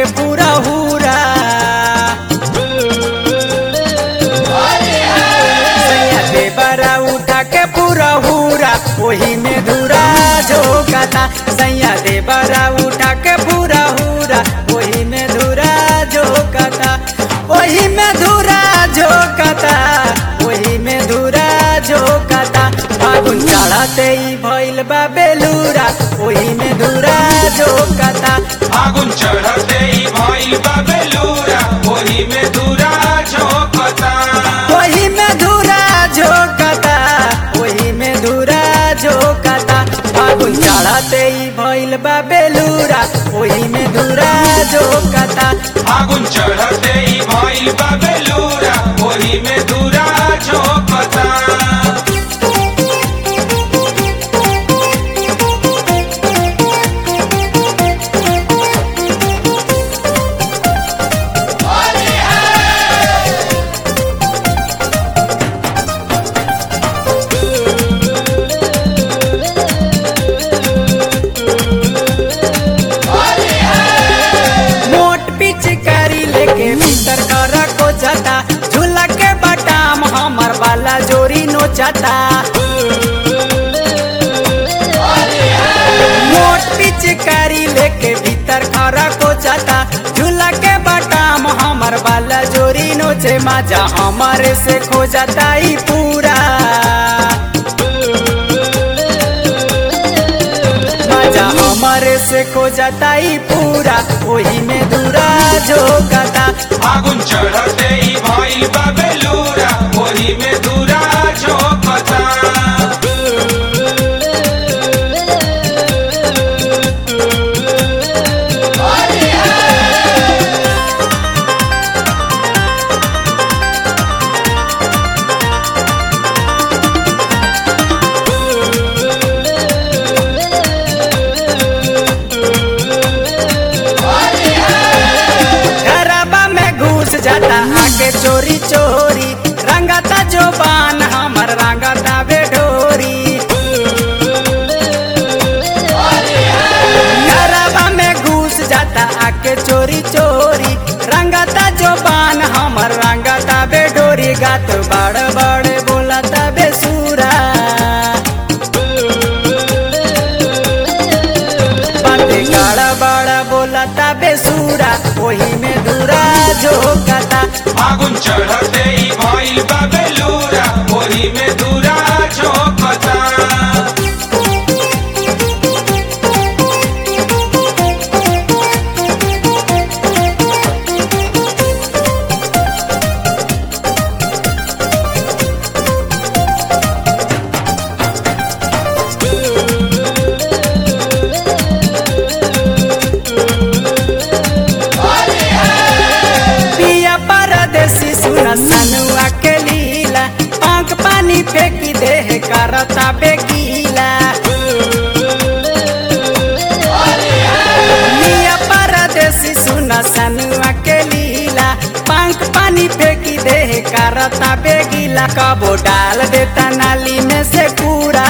पूरा हुरा सैया देवरा उठा के पूरा हुरा ओही में धुरा झोंकता सैया देवरा उठा के पूरा हुरा ओही में धुरा झोंकता ओही में धुरा झोंकता ओही में धुरा झोंकता फागुन चढ़ते ही भइल बा बेलूरा ओही में धुरा झोंकता फागुन चढ़ते ही भइल बा बेलूरा ओही में दूरा झोंकता ओही में धुरा झोंकता ओही में धुरा झोंकता फागुन चढ़ते ही भइल बा बेलूरा ओही में धुरा झोंकता फागुन चढ़ते ही भइल बा बेलूरा ओही में दूरा झोंकता मोट पिचकारी लेके भीतर कर को जाता झूला के बटाम हमर वाला जोरी नोचता मोट पिचकारी लेके भीतर कर को जाता झूला के बटाम हमर वाला जोरी नोचे माजा हमारे से खो जाता ही पूरा मजा हमारे से खो जाता ही पूरा वही में दूरा झोंकता फागुन चढ़ते ही भइल बा बेलूरा ओही में दूरा झोंकता घरबा में घुस जाता आके चोरी चोरी रंगता जो बान हमर रंगता बेडोरी घरबा में घुस जाता आके चोरी चोरी रंगता जो बान हमर रंगता बेडोरी गात बड़ बड़ बोलता बेसुरा बाते गाड़ा बड़ा बोलता बेसुरा वही में दूरा झोंकता फागुन चढ़ते ही भइल बा बेलूरा ओही में दूरा झोंकता पिया परदेसी सुना सनुआ के लीला आंख पानी फेंकी देह करता बेगीला पिया परदेसी सुना सनुआ के लीला पंख पानी फेंकी देह करता बेगीला कबो डाल देता नाली में से कूड़ा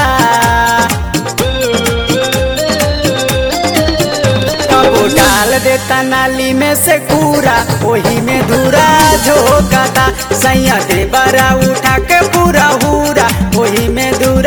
कबो डाल देता नाली में से कूड़ा वही में धूरा झोंकता सैया दे बरा उठा के पूरा हुरा वही में धूरा